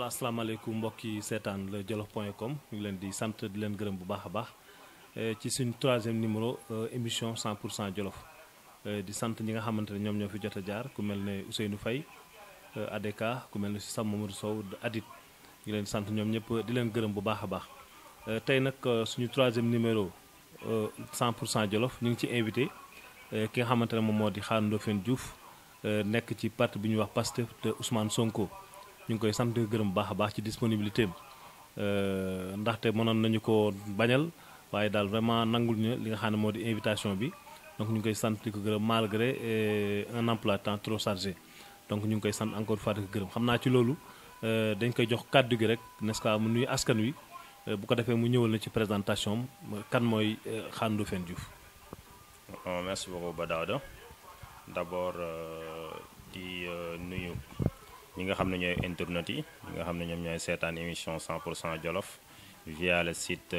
voilà asalaamaaleykum mbokk yi seetaan la jolof point com ñu ngi leen di sant di leen gërëm bu baax a baax ci suñu troisième numéro émission 100 pour cent jolof di sant ñi nga xamante ne ñoom ñoo fi jot a jaar ku mel ne Ousseynou Faye ADK ku mel ne si Sam Mamadou Sow Adit ñu leen sant ñoom ñëpp di leen gërëm bu baax a baax tey nag suñu troisième numéro 100 pour cent jolof ñu ngi ci invité ki nga xamante ne moom moo di Khar Ndofène Diouf nekk ci parti bi ñuy wax Pastef te Ousmane Sonko ñu ngi koy sant gërëm bu baax a baax ci disponibilité am ndaxte mënoon nañu ko bañal waaye daal vraiment nangul ñu li nga xam ne moo di invitation bi donc ñu ngi koy sant di ko gërëm malgré un emploi temps trop chargé donc ñu ngi koy sant encore fois di ko gërëm xam naa ci loolu dañ koy jox kàddu gi rek n'est-ce pas mu nuyu askan wi bu ko defee mu ñëwal na ci présentation kan mooy Khar Ndofène Diouf. merci beaucoup Badada d'abord di nuyu ñi nga xam ne ñooy internet yi ñi nga xam ne ñoom ñooy seetaan émission 100 pour cent jolof via le site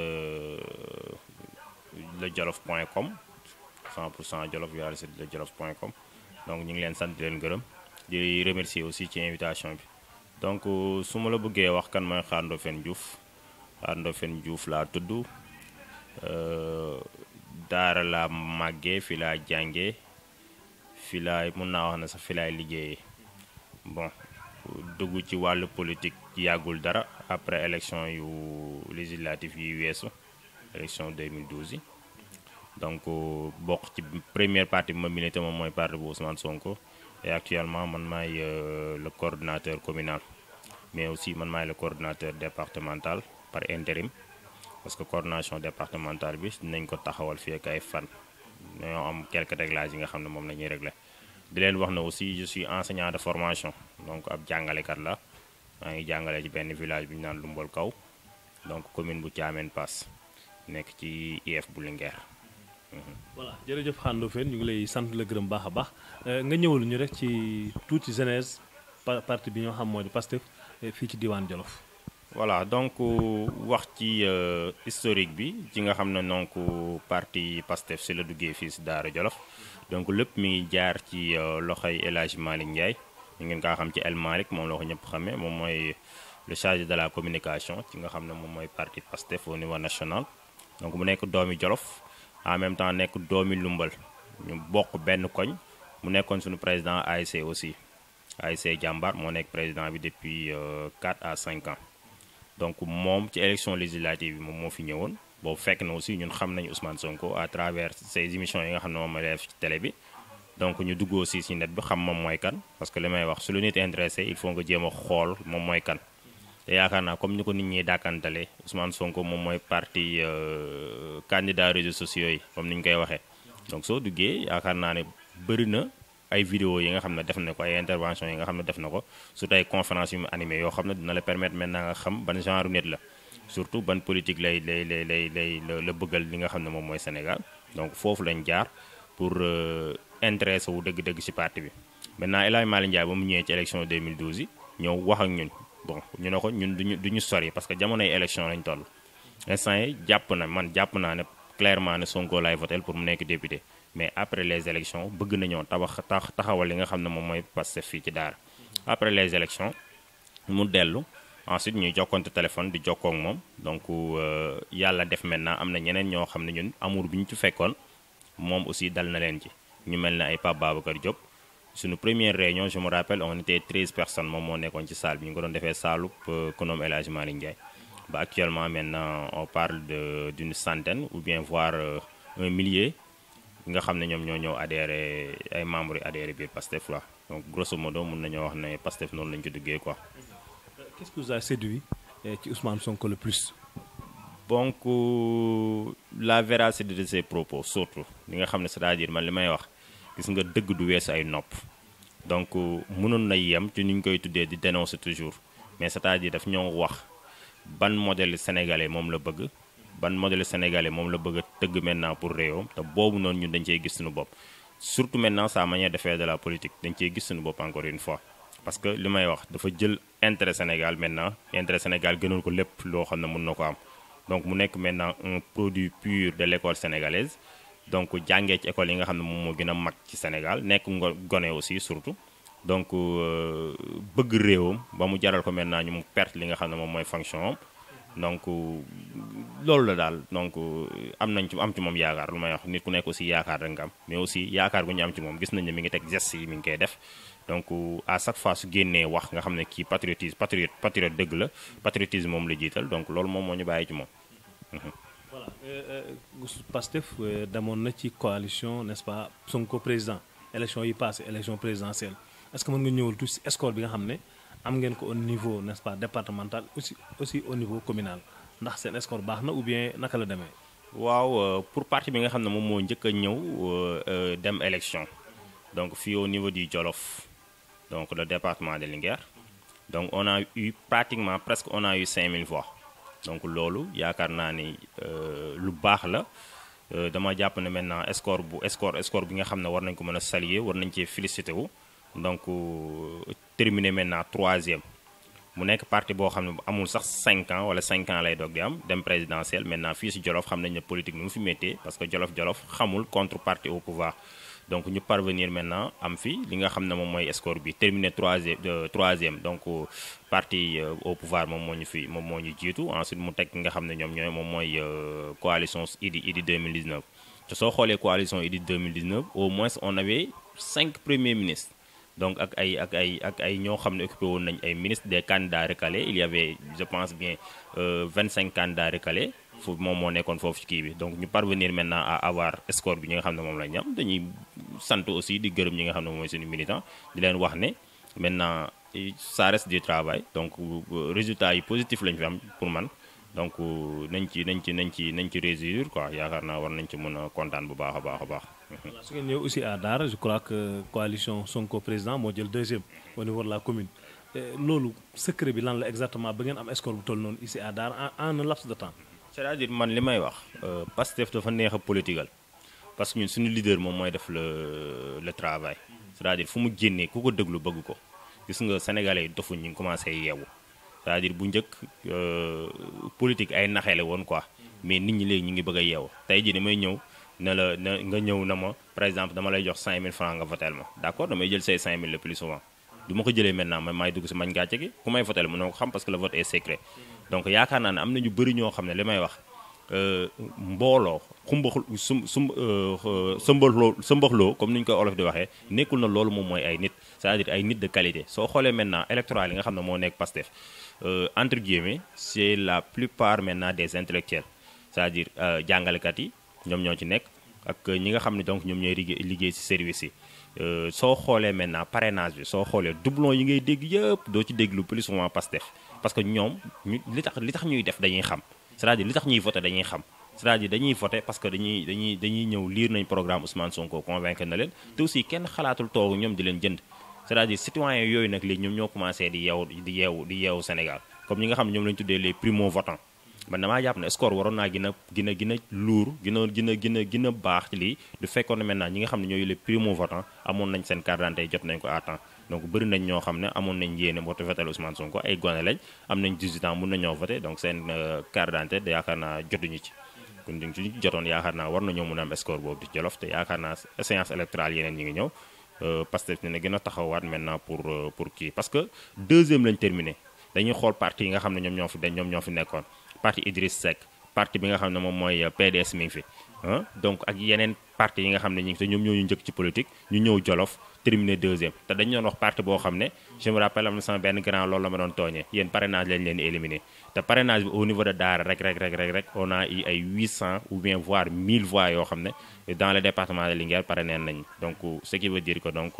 le jolof point com 100 pour cent jolof via le site le jolof point com donc ñu ngi leen sant di leen gërëm di remercier aussi ci invitation bi donc su ma la bëggee wax kan mooy Khar Ndofène Diouf Khar Ndofène Diouf laa tudd daara laa màggee fi laa jàngee fi laay mun naa wax ne sax fi laay liggéeyee bon dugg ci wàllu politique yàggul dara après élection yu législative yi weesu élection 2012 yi donc bokk ci première partie bi ma milité moom mooy parti bu Ousmane Sonko et actuellement man maay le coordinateur communal mais aussi man maay le coordinateur départemental par intérim parce que coordination départementale bi dinañ ko taxawal fii ak ay fan ñoo am quelques réglages yi nga xam ne moom la ñuy régler di leen wax ne aussi je suis enseignant de formation donc ab jàngalekat la maa ngi jàngale ci benn village bi ñu naan Lumbol Kaw donc commune bu Thiamène Pass nekk ci IF bu Linguère. voilà jërëjëf Khar Ndofène ñu ngi lay sant la gërëm baax a baax nga ñëwal ñu rek ci tuuti genèse parti bi ñoo xam moo di Pastef fii ci diwaan Jolof. voilà donc wax ci historique bi ci nga xam ne donc parti Pastef si la duggee fii si Daara Jolof donc lépp mi ngi jaar ci loxoy El Hadj Malick Ndiaye ñu ngeen kaa xam ci El Malick moom la ko ñëpp xamee moom mooy le chargé de la communication ci nga xam ne moom mooy parti Pastef au niveau national donc mu nekk doomi Jolof en même temps nekk doomi Lumbal ñu bokk benn koñ mu nekkoon suñu président ASC aussi ASC Jàmbaar moo nekk président bi depuis 4 à 5 ans donc moom ci élection législative bi moom moo fi ñëwoon boobu fekk na aussi ñun xam nañu Ousmane Sonko à travers ces émissions yi nga xam ne moom la def ci télé bi donc ñu dugg aussi ci net bi xam moom mooy kan parce que li may wax su lu nit intéressé il faut nga jéem a xool moom mooy kan te yaakaar naa comme ni ko nit ñi dàkkantale Ousmane Sonko moom mooy parti candidat réseaux sociaux yi comme ni ñu koy waxee donc soo duggee yaakaar naa ne bëri na ay vidéo yi nga xam ne def na ko ay intervention yi nga xam ne def na ko surtout ay conférence yu mu animé yoo xam ne dina la permettre maintenant nga xam ban genre nit la surtout ban politique lay lay lay lay lay la bëggal li nga xam ne moom mooy Sénégal donc foofu lañ jaar pour intéressé wu dëgg-dëgg ci parti bi maintenant El Hadj Malick Ndiaye ba mu ñëwee ci élection 2012 yi ñëw wax ak ñun bon ñu ne ko ñun duñu duñu sori parce que jamonoy élection lañ toll instant yi jàpp na man jàpp naa ne clairement ne Sonko laay votel pour mu nekk député mais après les élections bëgg nañoo tabax taxawal li nga xam ne moom mooy Pastef fii ci Daara après les élections mu dellu ensuite ñuy jokkoonte téléphone di jokkoo ak moom donc yàlla def maintenant am na ñeneen ñoo xam ne ñun amour bi ñu ci fekkoon moom aussi dal na leen ci ñu mel ne ay Pape Babacar Diop suñu première réunion je me rappelle on était 13 personnes moom moo nekkoon ci salle bi ñu ko doon defee saalu konoom El Hadj Malick Ndiaye ba actuellement maintenant on parle de d'une centaine ou bien voire un millier nga xam ne ñoom ñoo ñëw adhéré ay membres yi adhéré biir Pastef la donc grosso modo mun nañoo wax ne Pastef noonu lañu ci duggee quoi. qu'est-ce qui vous a séduit ci Ousmane Sonko le plus. donc la véracité de ses propos surtout li nga xam ne c'est-à-dire man li may wax gis nga dëgg du weesu ay nopp donc mënoon na yem ci ni ñu koy tuddee di dénoncer toujours mais c'est-à-dire daf ñoo wax ban modèle sénégalais moom la bëgg. ban modèle sénégalais moom la bëgg a tëgg maintenant pour réewam te boobu noonu ñun dañ cey gis suñu bopp surtout maintenant sa manière de faire de la politique dañ cey gis suñu bopp encore une fois parce que li may wax dafa jël intérêt Sénégal maintenant intérêt Sénégal gënal ko lépp loo xam ne mën na ko am donc mu nekk maintenant un produit pur de l'école sénégalaise donc jàngee ci école yi nga xam ne moom moo gën a mag ci Sénégal nekk ngo gone aussi surtout donc bëgg réewam ba mu jaral ko maintenant ñu mu perte li nga xam ne moom mooy fonction am donc loolu la daal donc am nañ ci am ci moom yaakaar lu may wax nit ku nekk aussi yaakaar rek nga am mais aussi yaakaar gu ñu am ci moom gis nañ ne mi ngi teg geste yi mi ngi koy def donc à chaque fois su génnee wax nga xam ne kii patriotisme patriote patriote dëgg la patriotisme moom la jiital donc loolu moom moo ñu bàyyi ci moom. voilà Pastef demoon na ci coalition n'est-ce pas Sonko président élection yi passé élection présidentielle est-ce que mën nga ñëwal tuuti si score bi nga xam ne am ngeen ko au niveau n'est-ce pas départemental aussi aussi au niveau communal ndax seen score baax na ou bien naka la demee. waaw pour parti bi nga xam ne moom moo njëkk a ñëw dem élection donc fii au niveau du Jolof donc le département de Linguère donc on a eu pratiquement presque on a eu 5000 voix donc loolu yaakaar naa ni lu baax la dama jàpp ne maintenant score bu score score bi nga xam ne war nañ ko mën a saluer war nañ cee félicité wu donc terminé maintenant troisième mu nekk parti boo xam ne amul sax 5 ans wala 5 ans lay doog di am dem présidentiel maintenant fii si Jolof xam nañ ne politique nu mu fi méttee parce que Jolof Jolof xamul contrepartie au pouvoir donc ñu parvenir maintenant am fi li nga xam ne moom mooy score bi terminé troisième troisième donc parti au pouvoir moom moo ñu fi moom moo ñu jiitu ensuite mu teg nga xam ne ñoom ñooy moom mooy coalition Idy Idy 2019 te soo xoolee coalition Idy 2019 au moins on avait cinq premiers ministres donc ak ay ak ay ak ay ñoo xam ne occupé woon nañ ay ministres des candidats recalés il y avait je pense bien 25 candidats recalés foofu moom moo nekkoon foofu ci kii bi donc ñu parvenir maintenant à avoir score bi ñi nga xam ne moom la ñu am dañuy sant aussi di gërëm ñi nga xam ne moom mooy suñu militant di leen wax ne maintenant ça reste du travail donc résultat yi positif lañu fi am pour man donc nañ ci nañ ci nañ ci nañ ci réussir quoi yaakaar naa war nañ ci mën a kontaan bu baax a baax a baax. voilà su ngeen ñëw aussi à Daara je crois que coalition Sonko président moo jël deuxième au niveau de la commune loolu secret bi lan la exactement ba ngeen am score bu toll noonu ici à Daara en en un laps de temps. c'est-à-dire man li may wax Pastef dafa neex a politigal parce que ñun suñu leader moom mooy def le le travail c'est-à-dire fu mu génnee ku ko déglu bëgg ko gis nga sénégalais yi dofuñ ñu ngi commencé yeewu c'est-à-dire bu njëkk politique ay naxeele woon quoi mais nit ñi léegi ñu ngi bëgg a yeewu tey jii damay ñëw ne la na nga ñëw na ma par exemple dama lay jox 5000 francs nga votel ma d'accord damay jël say 5000 le plus souvent du ma ko jëlee maintenant man maay dugg si mañ gàcce gi ku may votel mënoo ko xam parce que le vote est secret donc yaakaar naa ne am na ñu bëri ñoo xam ne li may wax mbooloo xumbaxul sum sum sëmbaxloo sëmbaxloo comme ni ñu koy olof di waxee nekkul na loolu moom mooy ay nit c'est-à-dire ay nit de qualité soo xoolee maintenant électoral yi nga xam ne moo nekk Pastef entre guillemets c'est la plupart maintenant des intellectuels c'est-à-dire jàngalekat yi ñoom ñoo ci nekk ak ñi nga xam ne donc ñoom ñooy liggéey liggéey ci service yi soo xoolee maintenant parrainage bi soo xoolee doublon yi ngay dégg yëpp doo ci dégg lu plus souvent Pastef parce que ñoom ñu li tax li tax ñuy def dañuy xam c'est-à-dire li tax ñuy voter dañuy xam c'est-à-dire dañuy voter parce que dañuy dañuy dañuy ñëw lire nañ programme Ousmane Sonko convaincre na leen te aussi kenn xalaatul toog ñoom di leen jënd c'est-à-dire citoyens yooyu nag léegi ñoom ñoo commencé di yeewu di yeewu di yeewu Sénégal comme ñi nga xam ne ñoom lañu tuddee les primo votants man damaa jàpp ne score waroon naa gën a gën a gën a luur gën a gën a gën a gën a baax ci lii du fekkoon ne maintenant ñi nga xam ne ñooy les primo votants amoon nañ seen carte d'identité jot nañ ko à temps donc bëri nañ ñoo xam ne amoon nañ yéene voté votel Ousmane Sonko ay gone lañ am nañ 18 ans mun nañoo voté donc seen carte d'identité yaakaar naa jotuñu ci kon ñu ci jotoon yaakaar naa war nañoo mun a am score boobu di Jolof te yaakaar naa séance électorale yeneen ñi ngi ñëw Pastef ne gën a taxawaat maintenant pour pour kii parce que deuxième lañ terminé dañuy xool parti yi nga xam ne ñoom ñoo fi ñoom ñoo fi nekkoon parti Idriss Seck parti bi nga xam ne moom mooy PDS mi ngi fi donc ak yeneen parti yi nga xam ne ñu ngi te ñoom ñoo ñu njëkk ci politique ñu ñëw Jolof terminé deuxième te dañu doon wax parti boo xam ne je me rappelle am na sama benn grand loolu la ma doon tooñee yéen parrainage lañ leen éliminé te parrainage bi au niveau de Daara rek rek rek rek rek on a eu ay 800 ou bien voire 1000 voix yoo xam ne dans le département de Linguère parrainé nañ donc ce qui veut dire que donc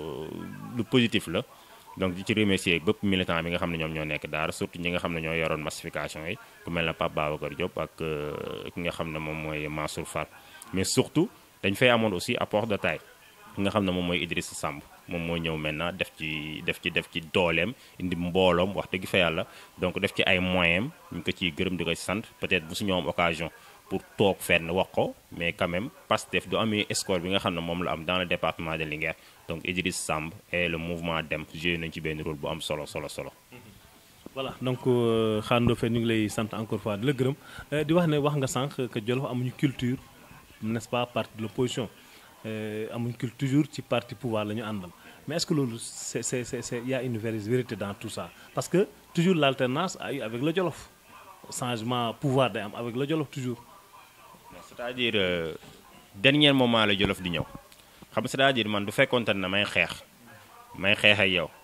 lu positif la donc di ci remercier bépp militant bi nga xam ne ñoom ñoo nekk Daara surtout ñi nga xam ne ñoo yoroon massification yi ku mel na Pape Babacar Diop ak ki nga xam ne moom mooy Mansour Fall mais surtout dañ fay amoon aussi apport de taille ki nga xam ne moom mooy Idrissa Samb moom moo ñëw maintenant def ci def ci def ci dooleem indi mbooloom wax dëgg fa yàlla donc def ci ay moyens ñu ko ciy gërëm di ko sant peut-être bu su ñoom occasion pour toog fenn wax ko mais quand même Pastef du amee score bi nga xam ne moom la am dans le département de Linguère donc Idriss Samb et le mouvement Dem joué nañ ci benn rôle bu am solo solo solo. voilà donc Khando Fane ñu ngi lay sant encore fois di la gërëm di wax ne wax nga sànq que Jolof amuñu culture n'est-ce pas parti de l'opposition amuñ culture toujours ci parti pouvoir la ñu àndal mais est-ce que loolu c'est c'est c'est y a une vérité dans tout ça parce que toujours l'alternance a eu avec le Jolof changement pouvoir day am avec le Jolof toujours. c'est-à-dire dernier moment la Jolof di ñëw xam c'est-à-dire man du fekkoonte ne may xeex may xeex ak yow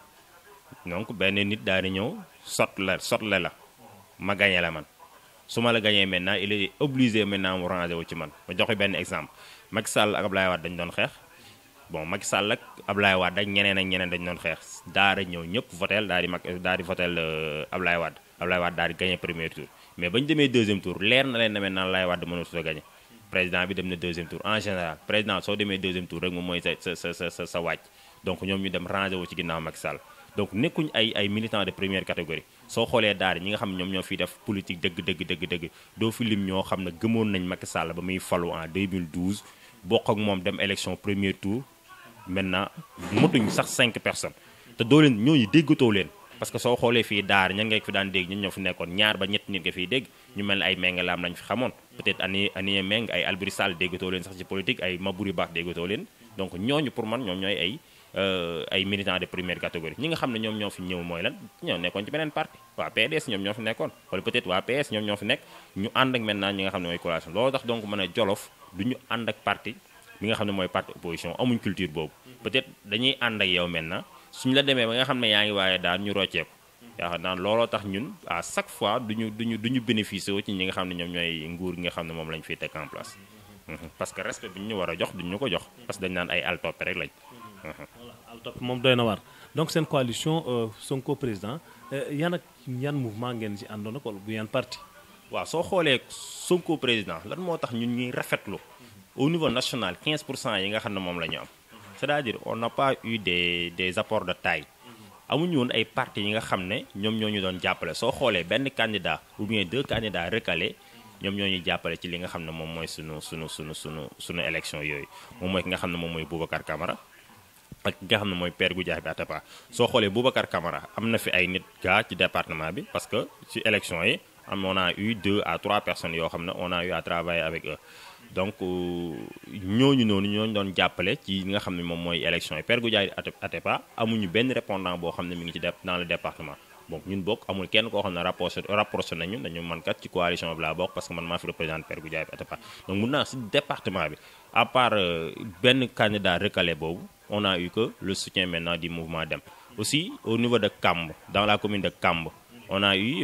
donc benn nit daal di ñëw sot la sotle la ma gañe la man su ma la gañee maintenant il est obligé maintenant mu ranger wu ci man ma joxe benn exemple Macky Sall ak Ablaye Wade dañ doon xeex bon Macky Sall ak Ablaye Wade ak ñeneen ak ñeneen dañ doon xeex daara ñëw ñëpp votel daal di mag daal di votel Ablaye Wade Ablaye Wade daal di gagné premier tour mais bañ demee deuxième tour leer na leen ne maintenant Ablaye Wade mënatu a gagné président bi dem na deuxième tour en général président soo demee deuxième tour rek moom mooy sa sa sa sa sa wàcc donc ñoom ñu dem rangé wu ci ginnaaw Macky Sall donc nekkuñ ay ay militants de première catégorie soo xoolee daara ñi nga xam ne ñoom ñoo fiy def politique dëgg dëgg dëgg dëgg doo fi lim ñoo xam ne gëmoon nañ Macky Sall ba muy falu en 2012 bokk ak moom dem élection premier tour maintenant motuñ sax 5 personnes te doo leen ñooñu déggatoo leen parce que soo xoolee fii daar ñan nga fi daan dégg ñun ñoo fi nekkoon ñaar ba ñett nit nga fiy dégg ñu mel ne ay méngalaam lañ fi xamoon peut-être ani ani méng ay Alboury Sall déggatoo leen sax ci politique ay Maboury Baax déggatoo leen donc ñooñu pour man ñoom ñooy ay ay militants de première catégorie ñi nga xam ne ñoom ñoo fi ñëw mooy lan ñoo nekkoon ci beneen parti waa PDS ñoom ñoo fi nekkoon wala peut-être waa PS ñoom ñoo fi nekk ñu ànd ak maintenant ñi nga xam ne mooy coalition loolu tax donc mën a jolof du ñu ànd ak parti mi nga xam ne mooy parti opposition amuñ culture boobu peut-être dañuy ànd ak yow maintenant suñu la demee ba nga xam ne yaa ngi waaye daan ñu rocceeku yaakaar naa looloo tax ñun à chaque fois duñu duñu du ñu bénéficier wu ci ñi nga xam ne ñoom ñooy nguur gi nga xam ne moom lañ fiy teg en place parce que respect bi ñu war a jox duñ ñu ko jox parce que dañ naan ay altoppe rek lañ voilà altoppe moom doy na waar donc seen coalition Sonko président yan ak yan mouvement ngeen ci àndoon ak wala bu yan parti waaw soo xoolee Sonko président lan moo tax ñun ñuy rafetlu au niveau national 15 pour cent yi nga xam ne moom la ñu am c'est-à-dire on n'a pas eu des des apports de taille amuñu woon ay partis yi nga xam ne ñoom ñoo ñu doon jàppale soo xoolee benn candidat ou bien deux candidats recalés ñoom ñoo ñuy jàppale ci li nga xam ne moom mooy sunu sunu sunu sunu sunu élection yooyu moom mooy ki nga xam ne moom mooy Boubacar Camara ak ki nga xam ne mooy Père Goudiaby Atepa soo xoolee Boubacar Camara am na fi ay nit gaa ci département bi parce que ci élection yi am on a eu deux à trois personnes yoo xam ne on a eu à travailler avec eux donc ñooñu noonu ñooñu doon jàppale ci li nga xam ne moom mooy élection yi Père Goudiaby Atepa amuñu benn répondant boo xam ne mi ngi ci dans le département donc ñun bokk amul kenn koo xam ne rapproché rapproché nañu dañu man kat ci coalition bi laa bokk parce que man maa fi représente Père Goudiaby Atepa donc mun naa si département bi à part benn candidat recalé boobu on a eu que le soutien maintenant du mouvement Dem aussi au niveau de Kamb dans la commune de Kamb on a eu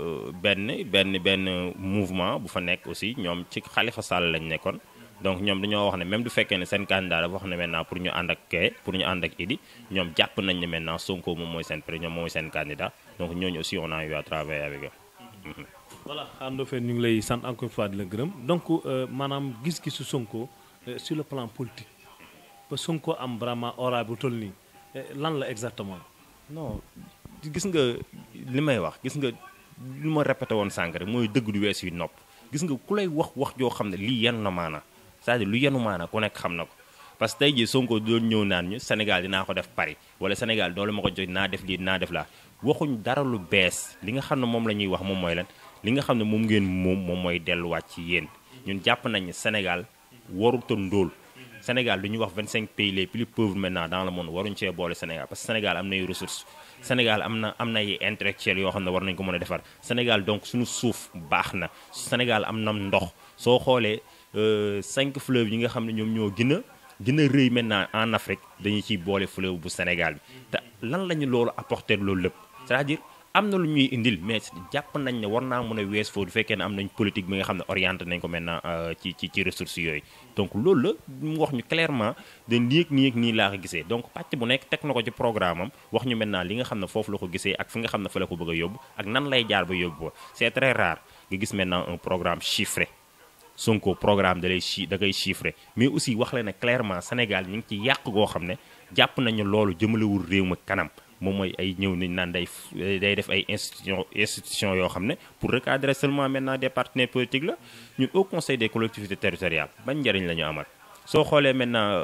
benn benn benn mouvement bu fa nekk aussi ñoom ci Khalifa Sall lañ nekkoon donc ñoom dañoo wax ne même du fekkee ne seen candidat dafa wax ne maintenant pour ñu ànd ak kee pour ñu ànd ak Idi ñoom jàpp nañ ne maintenant Sonko moom mooy seen pré ñoom mooy seen candidat donc ñooñu aussi on a eu à travailler avec eux. voilà Ando Fane ñu ngi lay sant encore une fois di la gërëm donc maanaam gis-gisu Sonko sur le plan politique ba Sonko am vraiment aura bu toll nii lan la exactement. non gis nga li may wax gis nga li ma répété woon sànq rek mooy dëgg du wees yu nopp gis nga ku lay wax wax joo xam ne lii yenu na maana c'est-à-dire lu yenu maana ku nekk xam na ko parce que tey jii Sonko doon ñëw naan ñu Sénégal dinaa ko def Paris wala Sénégal doole ma ko jox naa def lii naa def laa waxuñ dara lu bees li nga xam ne moom la ñuy wax moom mooy lan li nga xam ne moom ngeen moom moom mooy delluwaat ci yéen ñun jàpp nañ ne Sénégal waruta ndóol Sénégal lu ñuy wax 25 pays les plus pauvres maintenant dans le monde waruñu cee boole Sénégal parce que Sénégal am nay ressources Sénégal am na am na ay intellectuels yoo xam ne war nañu ko mën a defar Sénégal donc suñu suuf baax na Sénégal am na ndox soo xoolee cinq fleuves yi nga xam ne ñoom ñoo gën a gën a rëy maintenant en Afrique dañuy ciy boole fleuve bu Sénégal bi te lan la ñu loolu apporter loolu lépp c'est-à-dire am na lu ñuy indil mais jàpp nañ ne war naa mën a wees foofu du fekkee ne am nañ politique bi nga xam ne orienté nañ ko maintenant ci ci ci ressources yooyu donc loolu la mu wax ñu clairement de nii ak nii ak nii laa ko gisee donc pàcc bu nekk teg na ko ci programme am wax ñu maintenant li nga xam ne foofu la ko gisee ak fi nga xam ne fa la ko bëgg a yóbbu ak nan lay jaar ba yóbbu ko c'est très rare nga gis maintenant un programme chiffré Sonko programme da lay chi da koy chiffré mais aussi wax la ne clairement Sénégal ñu ngi ci yàq goo xam ne jàpp nañu loolu jëmalewul réew mi kanam moom mooy ay ñëw nañ naan day day def ay institution institution yoo xam ne pour recadrer seulement maintenant des partenaires politiques la ñun au conseil des collectivités territoriales ban njëriñ la ñu amal soo xoolee maintenant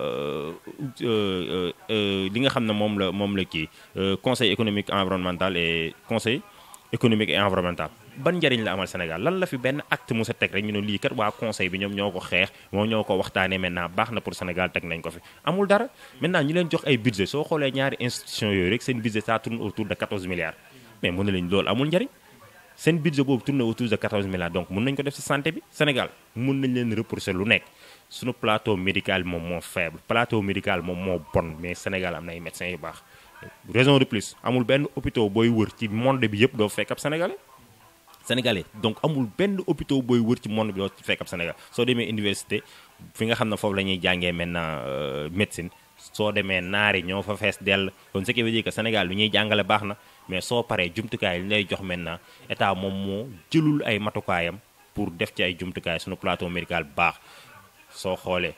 li nga xam ne moom la moom la kii conseil économique environnemental et conseil économique et environnemental ban njariñ la amal Sénégal lan la fi benn acte mu sa teg rek ñu ne lii kat waa conseil bi ñoom ñoo ko xeex moom ñoo ko waxtaanee maintenant baax na pour Sénégal teg nañ ko fi amul dara maintenant ñu leen jox ay budget soo xoolee ñaari institution yooyu rek seen budget ça tourne autour de 14 milliards mais mën na leen loolu amul njariñ seen budget boobu tourne autour de 14 milliards donc mën nañ ko def ci santé bi Sénégal mën nañ leen repousser lu nekk suñu plateau médical moom moo faible plateau médical moom moo bon mais Sénégal am na ay médecins yu baax raison de plus amul benn hôpital booy wër ci monde bi yëpp doo fekk ab sénégalais sénégalais donc amul benn hôpital booy wër ci monde bi doo fekk ab sénégal soo demee université fi nga xam ne foofu la ñuy jàngee maintenant médecine soo demee naari ñoo fa fees dell kon ce qui veut dire que Sénégal lu ñuy jàngale baax na mais soo paree jumtukaay li lay jox maintenant état moom moo jëlul ay matukaayam pour def ci ay jumtukaay suñu plateau médical baax soo xoolee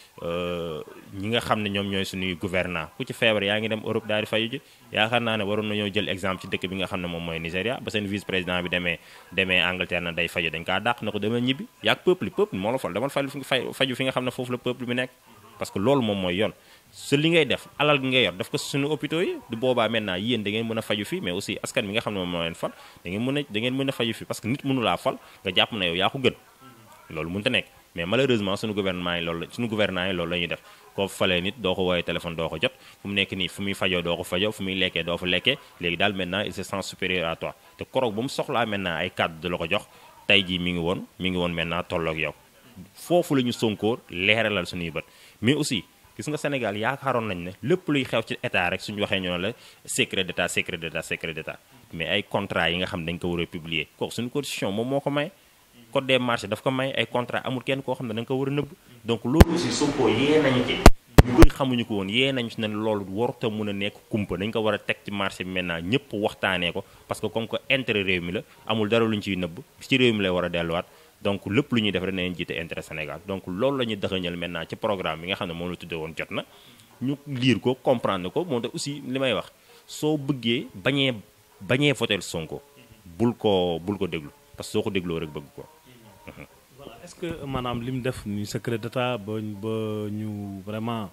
ñi nga xam ne ñoom ñooy suñuy gouvernant ku ci feebar yaa ngi dem Europe daal di fayu ji yaakaar naa ne waroon nañoo jël exemple ci dëkk bi nga xam ne moom mooy Nigéria ba seen vice président bi demee demee Angleterre na day faju dañ kaa dàq na ko demee ñibbi yaag peuple peuple moo la fal demal faju fi faju fi nga xam ne foofu la peuple bi nekk parce que loolu moom mooy yoon su li ngay def alal gi ngay yor def ko suñu hôpitaux yi du boobaa maintenant yéen da ngeen mën a faju fii mais aussi askan bi nga xam ne moom moo leen fal da ngeen mën a da ngeen mën a faju fii parce que nit mënu laa fal nga jàpp na yow yaa ko gën loolu mënta nekk mais malheureusement suñu gouvernement yi loolu suñu gouvernement yi loolu la ñuy def koo falee nit doo ko woowee téléphone doo ko jot fu mu nekk nii fu muy fajoo doo ko fajoo fu muy lekkee doo fa lekkee léegi daal maintenant il se sent supérieur à toi te koroog ba mu soxlaa maintenant ay kàddu da la ko jox tey jii mi ngi woon mi ngi woon maintenant tolloog yow foofu la ñu Sonko leeralal suñuy bët mais aussi gis nga Sénégal yaakaaroon nañ ne lépp luy xew ci état rek suñu waxee ñoo la secret d'état secret d'état secret d'état mais ay contrat yi nga xam dañ ko war a publier kooku suñu constitution moom moo ko may code des marchés daf ko may ay contrat amul kenn koo xam ne da nga ko war a nëbb donc loolu aussi Sonko yee nañu ci ñu bëri xamuñu ko woon yee nañu ci ne loolu warut a mun a nekk kumpa dañ ko war a teg ci marché bi maintenant ñëpp waxtaanee ko parce que comme que intérêt réew mi la amul dara lu ñu ciy nëbb ci réew mi lay war a delluwaat donc lépp lu ñuy def rek nañ jiite intérêt Sénégal donc loolu la ñuy dëxëñal maintenant ci programme bi nga xam ne moom la tuddee woon jot na ñu lire ko comprendre ko moo tax aussi li may wax soo bëggee bañee bañee voter Sonko bul ko bul ko déglu parce que soo ko dégloo rek bëgg ko voilà est-ce que maanaam li mu def ni secret d'état ba ba ñu vraiment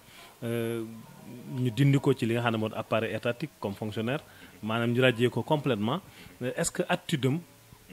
ñu dindi ko ci li nga xam ne moo appareil étatique comme fonctionnaire maanaam ñu rajee ko complètement est-ce que attitude am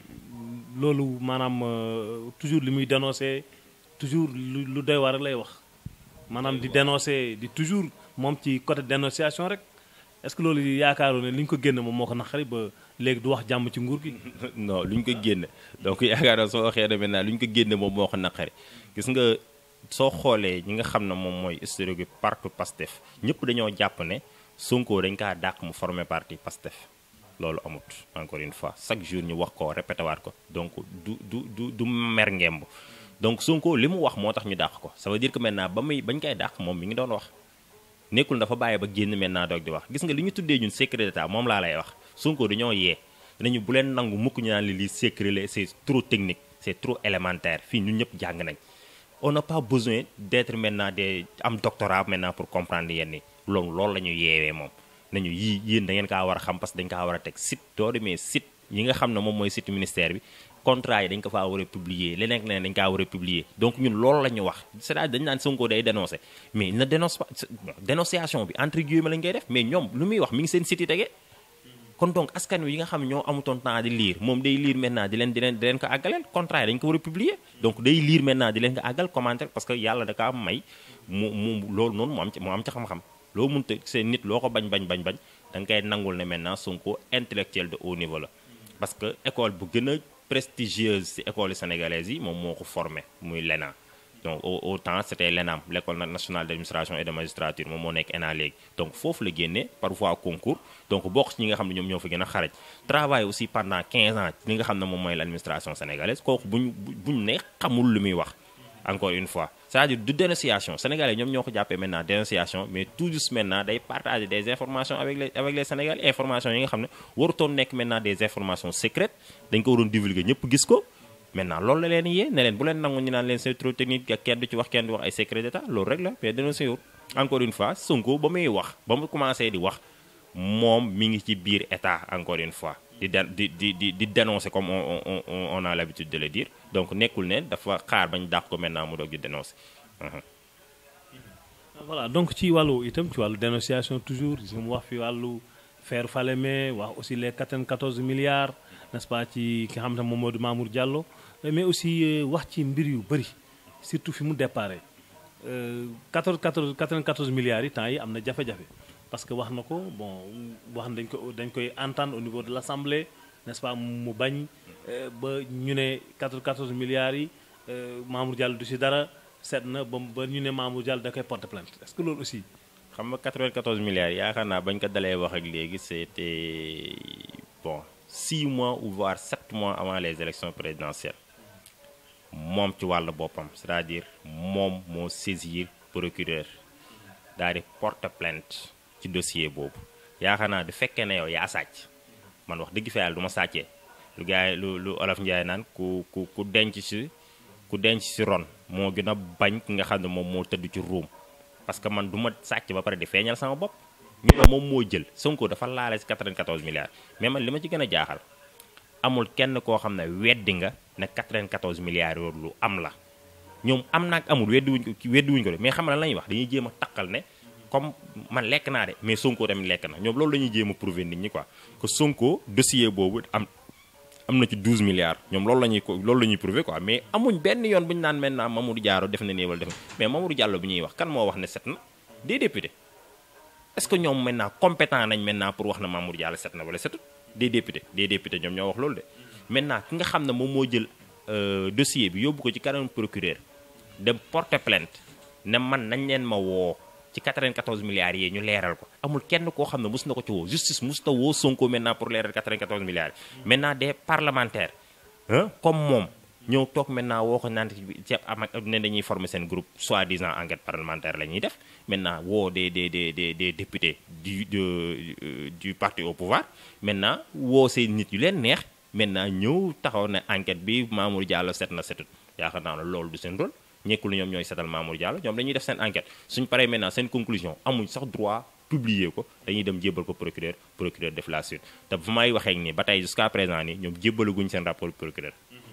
loolu maanaam toujours li muy dénoncer toujours lu lu doy war rek lay wax maanaam di dénoncer di toujours moom ci côté dénonciation rek est-ce que loolu yaakaaroon ne li ñu ko génne moom moo ko naqari ba léegi du wax jàmm ci nguur gi. non lu ñu ko génne donc yaakaar naa soo waxee ne maintenant lu ñu ko génne moom moo ko naqari gis nga soo xoolee ñi nga xam ne moom mooy historique bi parti Pastef ñëpp dañoo jàpp ne Sonko dañ kaa dàq mu former parti Pastef loolu amut encore une fois chaque jour ñu wax ko répété waat ko donc du du du du mer ngemb donc Sonko li mu wax moo tax ñu dàq ko ça veut dire que maintenant ba muy bañ koy dàq moom mi ngi doon wax nekkul dafa bàyyi ba génn maintenant doog di wax gis nga li ñu tuddee ñun secret d'état moom laa lay wax Sonko dañoo yee nañu bu leen nangu mukk ñu naan li lii secret la c'est trop technique c'est trop élémentaire fii ñun ñëpp jàng nañ on n'a pas besoin d'être maintenant des am doctorat maintenant pour comprendre yenn yi loolu loolu la ñu yeewee moom nañu yii yéen da ngeen kaa war a xam parce que dañ kaa war a teg site doo demee site yi nga xam ne moom mooy site ministère bi contrat yi dañ ko faa war a publier leneen leneen dañ kaa war a publier donc ñun loolu la ñu wax c'est-à-dire dañu naan Sonko day dénoncer mais na dénonce pas dénonciation bi entre guillemets lañ koy def mais ñoom lu muy wax mi ngi seen site yi tegee kon donc askan wi yi nga xam ne ñoo amutoon temps di lire moom day lire maintenant di leen di leen di leen ko àggaleel contrat yi dañ ko war a publier donc day lire maintenant di leen ko àggal commentaire parce que yàlla da kaa may mu mu loolu noonu mu am ci mu am ci xam-xam loo mënta seen nit loo ko bañ bañ bañ bañ da nga koy nangul ne maintenant Sonko intellectuel de haut niveau la parce que école bu gën a prestigieuse ci école sénégalaise yi moom moo ko formé muy l'ENA donc au au temps c'était l'ENAM l'école nationale d'administration et de magistrature moom moo nekk ENA léegi donc foofu la génnee par voie concours donc bokk ci ñi nga xam ne ñoom ñoo fa gën a xaraj travail aussi pendant 15 ans li nga xam ne moom mooy l'administration sénégalaise kooku buñ buñ ne xamul lu muy wax encore une fois c'est-à-dire du dénonciation sénégalais ñoom ñoo ko jàppee maintenant dénonciation mais tout juste maintenant day partager des informations avec les avec les sénégalais informations yi nga xam ne warutoon nekk maintenant des informations secrètes dañ ko waroon divulguer ñëpp gis ko maintenant loolu la leen yee ne leen bu leen nangu ñu naan leen c'est trop technique ak kenn du ci wax kenn du wax ay secret d'état loolu rek la mais dénoncé wut encore une fois Sonko ba muy wax ba mu commencé di wax moom mi ngi ci biir état encore une fois di di di di di dénoncer comme on on on a l'habitude de le dire donc nekkul ne dafa xaar bañ dàq ko maintenant mu doog di dénoncer. voilà donc ci wàllu itam ci wàllu dénonciation toujours mu wax fi wàllu faire Falémé wax aussi les 94 milliards n'est-ce pas ci ki nga xam ne moom moo di Mamour Diallo mais aussi wax ci mbir yu bëri surtout fi mu déparé 14 14 94 milliards yi temps yi am na jafe-jafe parce que wax na ko bon wax dañ ko dañ koy entendre au niveau de l'Assemblée n'est-ce pas mu bañ ba ñu ne 94 milliards yi Mamour Diallo du si dara seet na ba ba ñu ne Mamour Diallo da koy porter plainte est-ce que loolu aussi. xam nga 94 milliards yaakaar naa bañ ko dalee wax ak léegi c'était bon 6 mois ou voire 7 mois avant les élections présidentielles moom ci wàllu boppam c'est-à-dire moom moo saisir procureur daal di porter plainte ci dossier boobu yaakaar naa du fekkee ne yow yaa sàcc man wax dëgg fa yàlla du ma sàccee lu gars yi lu lu olof Njaay naan ku ku ku denc si ku denc si ron moo gën a bañ ki nga xam ne moom moo tëdd ci ruum parce que man du ma sàcc ba pare di feeñal sama bopp ñu ne moom moo jël Sonko dafa laale si 94 milliards mais man li ma ci gën a jaaxal amul kenn koo xam ne weddi nga ne 94 milliards yooyu lu am la ñoom am naag amul weddi wuñ ko weddi wuñ ko de mais xam nga lan la ñuy wax dañuy jéem a taqal ne comme man lekk naa de mais Sonko tamit lekk na ñoom loolu la ñuy jéem a prouver nit ñi quoi que Sonko dossier boobu am am na ci 12 milliards ñoom loolu la ñuy ko loolu la ñuy prouver quoi mais amuñ benn yoon bu ñu naan maintenant Mamadou Diallo def na nii wala def na mais Mamadou Diallo bi ñuy wax kan moo wax ne set na des députés est-ce que ñoom maintenant compétent nañ maintenant pour wax na Mamadou Diallo set na wala setut des députés des députés ñoom ñoo wax loolu de maintenant ki nga xam ne moom moo jël dossier bi yóbbu ko ci kanam procureur dem porter plainte ne man nañ leen ma woo ci 94 milliards yi ñu leeral ko amul kenn koo xam ne mus na ko ci woo justice mus na woo Sonko maintenant pour leeral 94 milliards yi maintenant des parlementaires hein comme moom ñëw toog maintenant woo ko naan ci am ak ne dañuy former seen groupe soi-disant enquête parlementaire la ñuy def maintenant woo des des des des des députés du de du parti au pouvoir maintenant woo seen nit yu leen neex maintenant ñëw taxaw ne enquête bi Mamour Diallo set na setut yaakaar naa ne loolu du seen rôle ñekkul ñoom ñooy setal Mamour Diallo ñoom dañuy def seen enquête suñ paree maintenant seen conclusion amuñ sax droit publier ko dañuy dem jébbal ko procureur procureur def la suite te fu may waxee nii ba tey jusqu'à présent nii ñoom jébbalaguñ seen rapport procureur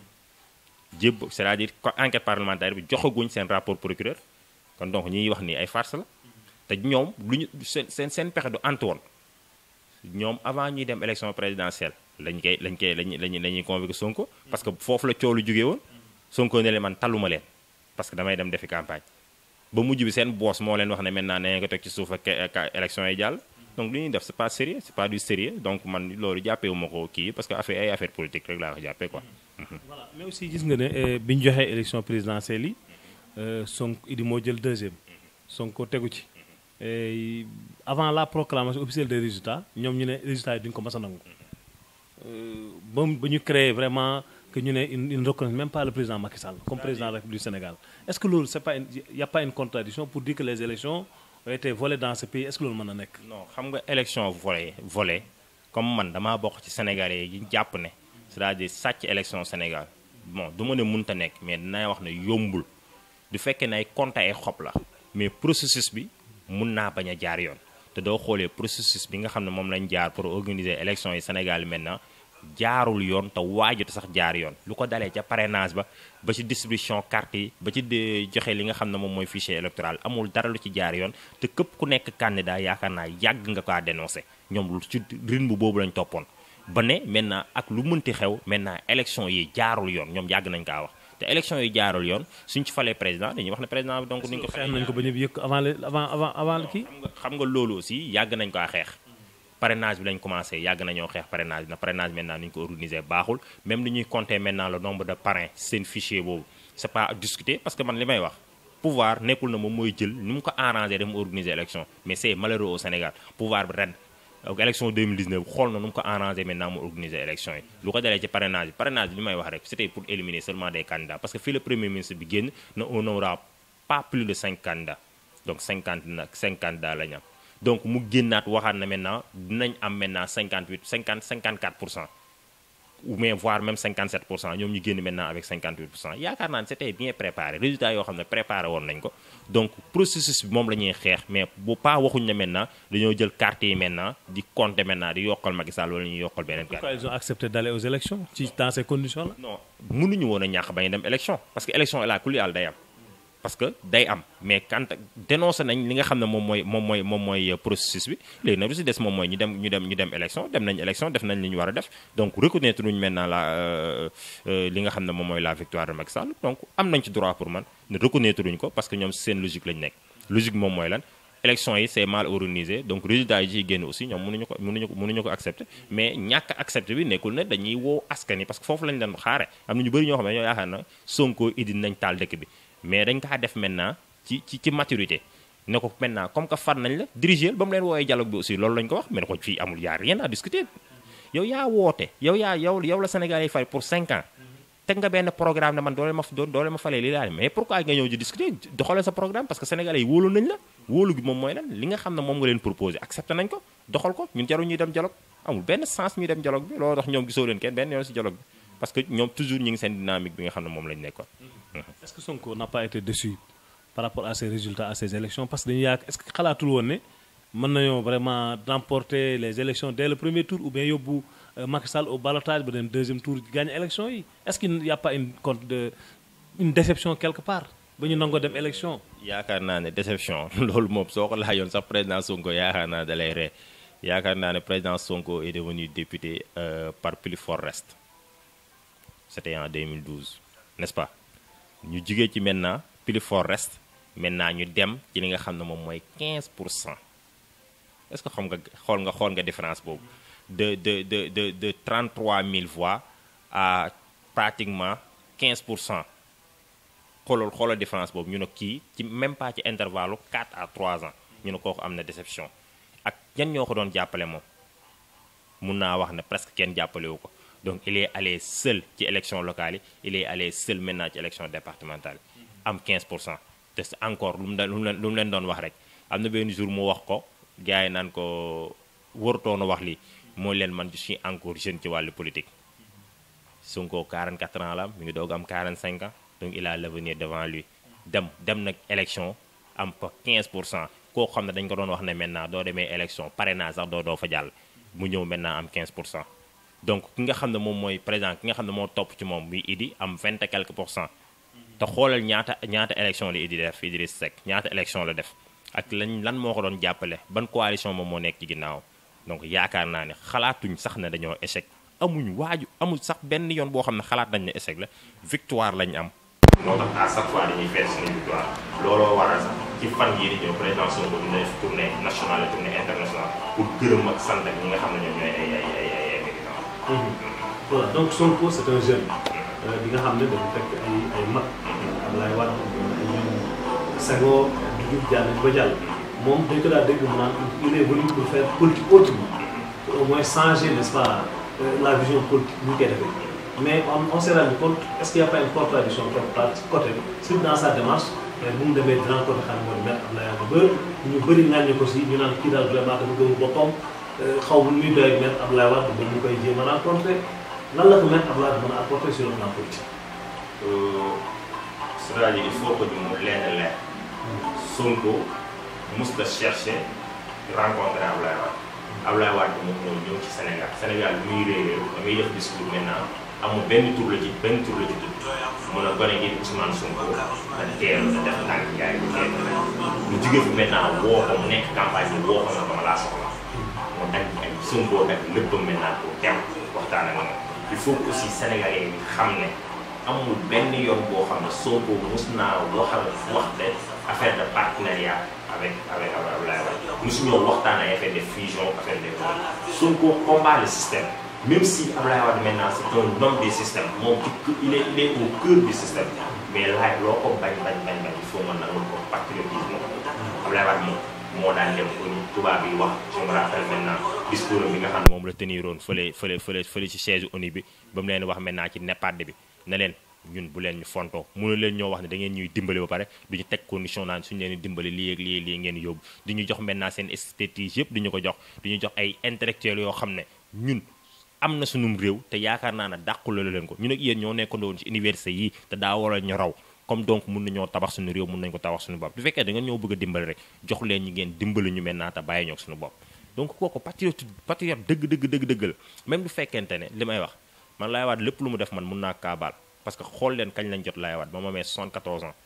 jébb c'est-à-dire enquête parlementaire bi joxaguñ seen rapport procureur kon donc ñuy wax nii ay farce la te ñoom lu ñu seen seen seen pexe du antu woon ñoom avant ñuy dem élection présidentielle lañ koy lañ koy lañ lañ la ñuy convoqué Sonko parce que foofu la coow lu jógee woon Sonko ne leen man taluma leen parce que damay dem defi campagne ba mujj bi seen boss moo leen wax ne maintenant nee nga ko teg ci suuf ak élection yi jàll donc li ñuy def c'est pas sérieux c'est pas du sérieux donc man loolu jàppee wu ma ko kii parce que affaire ay affaire politique rek laa ko jàppee quoi. voilà mais aussi gis nga ne bi ñu joxee élection présidentielle yi Sonko Idi moo jël deuxième Sonko tegu ci avant la proclamation officielle des résultats ñoom ñu ne résultats yi duñu ko mas a nangu ba ba ñu créé vraiment que ñu ne ils ne reconnaissent même pas le président Macky Sall comme président de la République du Sénégal est-ce que loolu c'est pas il y a pas une contradiction pour dire que les élections ont été volées dans ce pays est-ce que loolu mën na nekk. non xam nga élection volée volée comme man damaa bokk ci Sénégalais yi jàpp ne c'est-à-dire sàcc élection Sénégal bon du ma ne mënta nekk mais dinaa wax ne yombul du fekkee ne ay compte ay xob la mais processus bi mun naa bañ a jaar yoon te doo xoolee processus bi nga xam ne moom lañ jaar pour organiser élection yi Sénégal maintenant. jaarul yoon te waajut sax jaar yoon lu ko dalee ca parrainage ba ba ci distribution carte yi ba ci joxe li nga xam ne moom mooy fichier électoral amul dara lu ci jaar yoon te képp ku nekk candidat yaakaar naa yàgg nga kaa dénoncé ñoom lu ci rythme boobu lañ toppoon ba ne maintenant ak lu mënti xew maintenant élection yi jaarul yoon ñoom yàgg nañ kaa wax te élection yi jaarul yoon suñ ci falee président dañuy wax ne président bi donc ni ñu ko xeex nañ ko ba ñu yëkk avant le avant avant avant kii xam nga loolu aussi yàgg nañ kaa xeex parrainage bi lañ commencé yàgg nañoo xeex parrainage bi na parrainage maintenant ni ñu ko organiser baaxul même ni ñuy compter maintenant le nombre de parrains seen fichier boobu c'est pas à discuter parce que man li may wax pouvoir nekkul na moom mooy jël ni mu ko arrangé dem organiser élection mais c'est malheureux au Sénégal pouvoir bi ren donc élection 2019 xool na nu mu ko arrangé maintenant mu organiser élection yi lu ko dalee ci parrainage bi parrainage bi li may wax rek c'était pour éliminer seulement des candidats parce que fii le premier ministre bi génn na on n'aura pas plus de 5 candidats donc 50 nag 5 candidats la ñu am donc mu génnaat waxaat na maintenant dinañ am maintenant 58 50 54 pour cent ou bien voire même 57 pour cent ñoom ñu génn maintenant avec 58 pour cent yaakaar naa ne c'était bien préparé résultat yoo xam ne préparé woon nañ ko donc processus bi moom la ñuy xeex mais bu pas waxuñ ne maintenant dañoo jël carte yi maintenant di compter maintenant di yokkal Macky Sall wala ñuy yokkal beneen carte. pourquoi ils ont accepté d'aller aux élections ci dans ces conditions là. non mënuñu woon a ñàkk bañ a dem élection parce que élection est là ku li day am parce que day am mais quand dénoncé nañ li nga xam ne moom mooy moom mooy moom mooy processus bi léegi nag lu si des moom mooy ñu dem ñu dem ñu dem élection dem nañ élection def nañ li ñu war a def donc reconnaître nuñ maintenant la li nga xam ne moom mooy la victoire de Macky Sall donc am nañ ci droit pour man ne reconnaître uñ ko parce que ñoom seen logique lañ nekk logique moom mooy lan élection yi c'est mal organisé donc résultat yi ciy génn aussi ñoom mënuñu ko mënuñu ko mënuñu ko accepter mais ñàkk accepter bi nekkul ne dañuy woo askan yi parce que foofu lañ leen xaare am na ñu bëri ñoo xam ne ñoo yaakaar na Sonko idi nañ taal dëkk bi mais dañ kaa def maintenant ci ci ci maturité ne ko maintenant comme que far nañ la diriger ba mu leen woowee dialogue bi aussi loolu lañ ko wax mais ne ko fii amul yaa rien à discuter yow yaa woote yow yaa yow yow la Sénégal yi fay pour 5 ans teg nga benn programme ne man doole ma doole ma falee lii laa mais pourquoi nga ñëw di discuter doxalee sa programme parce que sénégalais yi wóolu nañ la wóolu gi moom mooy lan li nga xam ne moom nga leen proposé accepté nañ ko doxal ko ñun jarul ñuy dem dialogue amul benn sens ñuy dem dialogue bi loolu tax ñoom gisoo leen kenn benn yoon si dialogue bi parce que ñoom toujours ñi ngi seen dynamique bi nga xam ne moom lañ nekkoon est-ce que Sonko n'a pas été déçu par rapport à ces résultats à ces élections parce que dañu yaak est-ce que xalaatul woon ne mën nañoo vraiment remporter les élections dès le premier tour ou bien yóbbu Macky Sall au ballottage ba dem deuxième tour gagner élection yi est-ce qu'il n'y a pas une compte de une déception quelque part ba ñu nangoo dem élection yaakaar naa ne déception loolu moom soo ko laajoon sax président Sonko yaakaar naa da lay ree yaakaar naa ne président Sonko est devenu député par plus fort reste c'était en 2012 n'est-ce pas ñu jugee ci maintenant plus fort reste maintenant ñu dem ci li nga xam ne moom mooy 15 pour cent est-ce que xam nga xool nga xool nga différence boobu de de de de de 33 000 voix à pratiquement 15 pour cent xoolal xoolal différence boobu ñu ne kii ci même pas ci intervalle 4 à 3 ans ñu ne kooku am na déception ak ñan ñoo ko doon jàppale moom mun naa wax ne presque kenn jàppalewu ko donc il est allé seul ci élection locale yi il est allé seul maintenant ci élection départementale yi am 15 pour cent te encore lu mu lu mu leen lu mu leen doon wax rek am na benn jour mu wax ko gars yi naan ko warutoon a wax lii mooy leen man je suis encore jeune ci wàllu politique Sonko 44 ans la am mi ngi doog am 45 ans donc il a l'avenir devant lui dem dem nag élection am fa 15 pour cent koo xam ne dañ ko doon wax ne maintenant doo demee élection parrainage sax doo doo fa jàll mu ñëw maintenant am 15 pour cent donc ki nga xam ne moom mooy président ki nga xam ne moo topp ci moom muy Idi am 20 et quelques pour cent te xoolal ñaata ñaata élection la Idi def Idriss Seck ñaata élection la def ak lañ lan moo ko doon jàppale ban coalition moom moo nekk ci ginnaaw donc yaakaar naa ne xalaatuñ sax ne dañoo échec amuñ waaju amul sax benn yoon boo xam ne xalaat nañ ne échec la victoire lañ am. moo tax à chaque fois dañuy fees suñu victoire looloo waral sax ci fan yii di ñëw président Sonko dina def tournée nationale et tournée internationale pour gërëm ak sant ak ñi nga xam ne ñoom ñooy ay ay ay ay ay militants. voilà donc Sonko c'est un jeune. bi nga xam ne dafa fekk ay ay mag. Abdoulaye Wade ay ñoom Senghor Diouf Diagne ba jàll. moom dañ ko daal dégg mu naan il est venu pour faire politique autrement pour au moins changer n'est-ce pas la vision politique bu ñu koy defee mais on s'est rendu compte est-ce qu'il y a pas une contradiction quelque part ci côté bi surtout dans sa démarche bu mu demee grand côté xam nga mooy maître Abdoulaye Wade ba ñu bëri ŋàññi ko si ñu naan kii daal vraiment dafa gëm boppam xaw ma muy doy ak maître Abdoulaye Wade ba mu koy jéem a rencontré lan la ko maître Abdoulaye Wade mën a apporter sur le plan politique. c'est-à-dire il faut que ñu leer leer Sonko mus la chercher rencontrer Ablaye Wade Ablaye Wade moom ñoo ñëw ci Sénégal Sénégal bi muy réeréew da ngay def discours maintenant amul benn tur la ci benn tur la ci tudd mun a gone gi Ousmane Sonko da teelu da def ndànk yaay bu teelu la ñu jóge fi maintenant woo ko mu nekk campagne bi woo ko na dama laa soxla mu dagg ay Sonko dagg léppam maintenant pour dem waxtaan ak moom il faut que aussi sénégalais yi xam ne amul benn yoon boo xam ne Sonko mus naa waxal wax de affaire de partenariat avec avec Abdoulaye Wade mosuñoo waxtaan ay affaire de fusion affaire de Sonko combat le système même si Abdoulaye Wade maintenant c'est un homme des systèmes moom ci il est il est au cœur du système mais laaj loo ko bañ bañ bañ bañ il faut mën nangul ko patriotisme Abdoulaye Wade moom moo daan dem ko ni tubaab yi wax je me rappelle maintenant discours bi nga xam ne moom la teniroon fële fële fële fële ci chaise ONU bi ba mu leen wax maintenant ci NEPAD bi ne leen ñun bu leen ñu fontoo mënu leen ñoo wax ne da ngeen ñuy dimbali ba pare duñu teg condition naan suñu leen di dimbali lii ak lii lii ngeen yóbbu duñu jox maintenant seen expertise yëpp duñu ko jox duñu jox ay intellectuels yoo xam ne ñun am na sunum réew te yaakaar naa ne dàqula leen ko ñun ak yéen ñoo nekkandoo woon ci université yi te daa waral ñu raw comme donc mun nañoo tabax suñu réew mun nañu ko tabax suñu bopp bu fekkee da ngeen ñoo bëgg a dimbali rek jox leen ñi ngeen dimbali ñu maintenant te bàyyi ñoo suñu bopp donc kooku patriote patriote dëgg dëgg dëgg dëgg la même bu fekkente ne li may wax man laay waat lépp lu mu def man mun naa kaabaal parce que xool leen kañ lañ jot Laye Wade ba ma amee 74 ans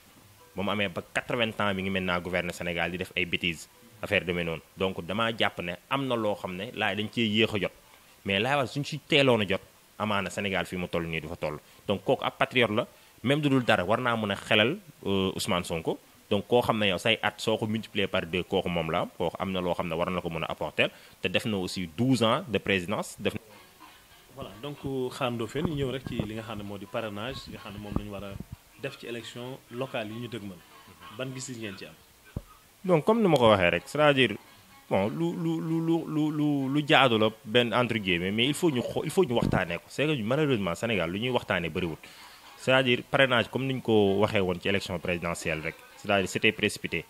ba mu amee ba 80 ans bi ngi maintenant gouverner Sénégal di def ay bêtises affaire demee noonu donc damaa jàpp ne am na loo xam ne laay dañ cee yéex a jot mais laay wax suñ ci teeloon a jot amaana Sénégal fii mu toll nii du fa toll donc kooku ab patriote la même du dul dara war naa mën a xelal Ousmane Sonko donc koo xam ne yow say at soo ko multiplier par deux kooku moom la am kooku am na loo xam ne war na ko mën a apporter te def na aussi 12 ans de présidence def voilà donc xaarandoo fen ñu ñëw rek ci li nga xam ne moo di parrainage li nga xam ne moom la ñu war a def ci élection locale yi ñu dëgmal ban gis ngeen ci am. donc comme ni ma ko waxee rek c'est-à-dire bon lu lu lu lu lu lu lu jaadu la benn entre guillemets mais il faut ñu xo il faut ñu waxtaanee ko c'est que malheureusement Sénégal lu ñuy waxtaanee bëriwul c'est-à-dire parrainage comme ni ñu ko waxee woon ci élection présidentielle rek c'est-à-dire c'était précipité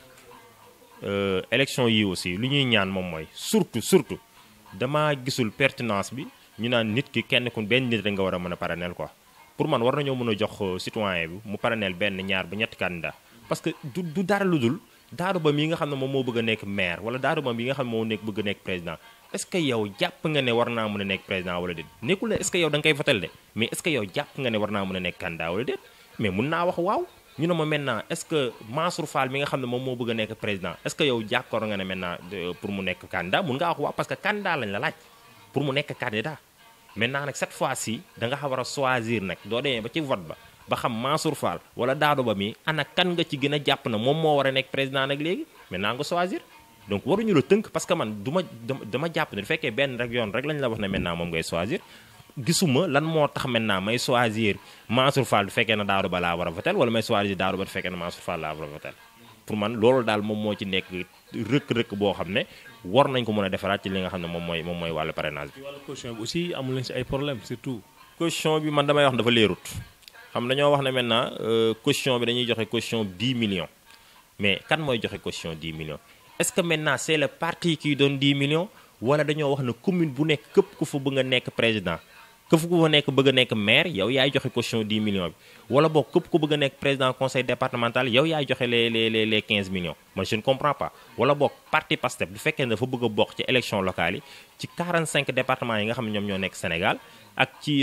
élection yi aussi lu ñuy ñaan moom mooy surtout surtout damaa gisul pertinence bi ñu naan nit ki kenn ku benn nit rek nga war a mën a parrainel quoi pour man war nañoo mën a jox citoyen bi mu parrainel benn ñaar ba ñetti candidat parce que du du dara lu dul Daouda Ba mi nga xam ne moom moo bëgg a nekk maire wala Daouda Ba mi nga xam ne moo nekk bëgg a nekk président est-ce que yow jàpp nga ne war naa mën a nekk président wala déet nekkul ne est-ce que yow da nga koy votel de mais est-ce que yow jàpp nga ne war naa mën a nekk candidat wala déet mais mun naa wax waaw ñu ne ma maintenant est-ce que Mansour Fall mi nga xam ne moom moo bëgg a nekk président est-ce que yow jàkkoor nga ne maintenant pour mu nekk candidat mun ngaa wax waaw parce que candidat lañ la laaj pour mu nekk candidat maintenant nag cette fois-ci da nga war a choisir nag doo demee ba ci vote ba ba xam Mansour Fall wala Daouda Ba mi ana kan nga ci gën a jàpp na moom moo war a nekk président nag léegi maintenant nga choisir donc waruñu la tënk parce que man du ma dama jàpp ne du fekkee benn rek yoon rek lañ la wax ne maintenant moom ngay choisir gisuma lan moo tax maintenant may choisir Mansour Fall du fekkee ne Daouda Ba laa war a votel wala may choisir Daouda Ba du fekkee ne Mansour Fall laa war a votel pour man loolu daal moom moo ci nekk rëkk-rëkk boo xam ne war nañ ko mën a defaraat ci li nga xam ne moom mooy moom mooy wàllu parrainage bi. wàllu caution bi aussi amul leen ci ay problème surtout. caution bi man damay wax dafa leerut xam dañoo wax ne maintenant caution bi dañuy joxe caution 10 millions mais kan mooy joxe caution 10 millions est-ce que maintenant c'est le parti qui donne 10 millions wala dañoo wax ne commune bu nekk képp ku fa bëgg a nekk président képp ku fa nekk bëgg a nekk maire yow yaay joxe caution 10 millions bi wala boog képp ku bëgg a nekk président conseil départemental yow yaay joxe les les les les 15 millions man je ne comprends pas wala boog parti Pastef bu fekkee ne dafa bëgg a bokk ci élection locale yi ci 45 départements yi nga xam ne ñoom ñoo nekk Sénégal ak ci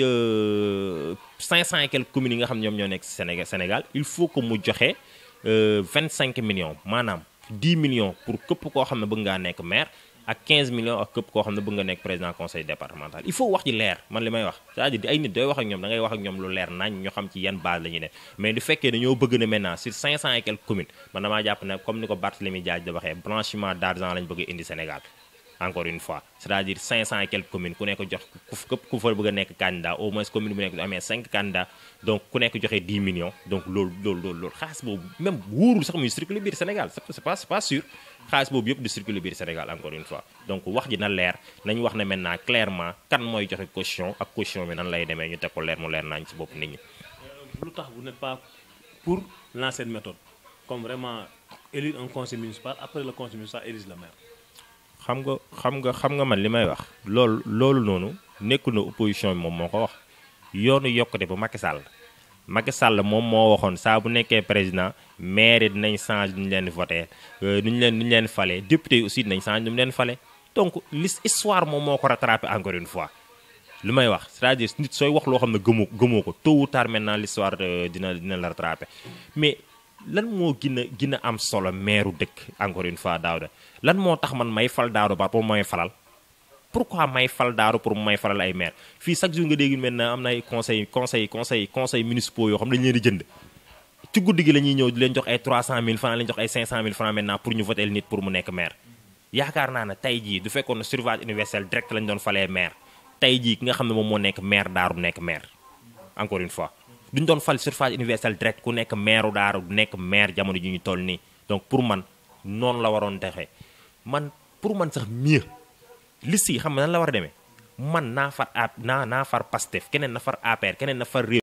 500 et quelques communes yi nga xam ne ñoom ñoo nekk Sénégal Sénégal il faut que mu joxe 25 millions maanaam 10 millions pour képp koo xam ne bëgg ngaa nekk maire ak 15 millions ak képp koo xam ne bëgg nga nekk président conseil départemental il faut wax ji leer man li may wax c'est-à-dire di ay nit dooy wax ak ñoom da ngay wax ak ñoom lu leer nañ ñu xam ci yan base la ñuy def mais du fekkee dañoo bëgg na maintenant sur 500 et quelques communes man damaa jàpp ne comme ni ko Barthélémy Dias da waxee blanchiment d'argent lañ bëgg indi Sénégal encore une fois c'est-à-dire 500 et quelques communes ku nekk jox ku képp ku fa bëgg a nekk candidat au moins commune bu nekk du amee 5 candidats donc ku nekk joxe 10 millions donc loolu loolu loolu loolu xaalis boobu même wóorul sax muy circuler biir Sénégal c'est pas c'est pas sûr xaalis boobu yëpp di circuler biir Sénégal encore une fois donc wax ji na leer nañ wax ne maintenant clairement kan mooy joxe caution ak caution bi nan lay demee ñu teg ko leer mu leer nañ ci bopp nit ñi. lu tax vous n'êtes pas pour l'ancienne méthode comme vraiment élire un conseil municipal après le conseil municipal élise le maire. xam nga xam nga xam nga man li may wax loolu loolu noonu nekkul na opposition bi moom moo ko wax yoonu yokkute ba Macky Sall Macky Sall moom moo waxoon saa bu nekkee président maire dinañ changer nu ñu leen voté nu ñu leen nu ñu leen fale député yi aussi dinañ changer nu mu leen fale donc l'histoire moom moo ko rattrapé encore une fois li may wax c'est-à-dire nit sooy wax loo xam ne gëmoo gëmoo ko tôt ou tard maintenant l'histoire dina dina la rattrapé mais lan moo gën a gën a am solo maire dëkk encore une fois Daouda lan moo tax man may fal Daouda Ba pour may falal pourquoi may fal Daouda pour may falal ay maire fii chaque jour nga dégg maintenant am na ay conseil conseil conseil conseil municipaux yoo xam dañu leen di jënd ci guddi gi la ñuy ñëw di leen jox ay 300000 francs leen jox ay 500000 francs maintenant pour ñu voter nit pour mu nekk maire yaakaar naa ne tey jii du fekkoon ne suffrage universel direct lañ doon falee maire tey jii ki nga xam ne moom moo nekk maire Daaru nekk maire encore une fois duñ doon fal suffrage universel direct ku nekk maire Daaru du nekk maire jamono ji ñu toll nii donc pour man noonu la waroon texee man pour man sax mieux liste yi xam nga nan la war a demee man naa far a naa naa far Pastef keneen na far APR keneen na far réew